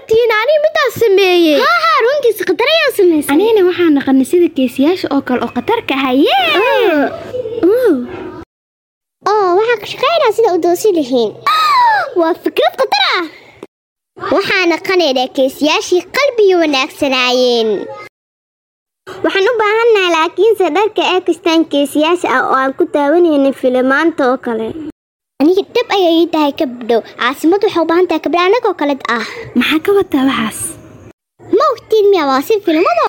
tihiin aniga midaas sameeyey haa haa runtiisa khatar ayaa samaysay anigana waxaan naqanay sida geesiyaasha oo kale oo khatarka haye oo waxaa ka shaqaynaa sida u doosi lihiin waa fikrad khatar ah waxaana qanaynaa keesiyaashii qalbiga wanaagsanaayeen waxaan u baahannahay laakiinse dharka ee kastaan keesiyaasha ah oo aan ku daawanaynin filimaanta oo kale aniga dhab ayay ii tahay kabdhow caasimad waxay u baahan tahay kabdho anagoo kale ah maxaa ka wataa waxaas ma ogtiin miya waa si filimada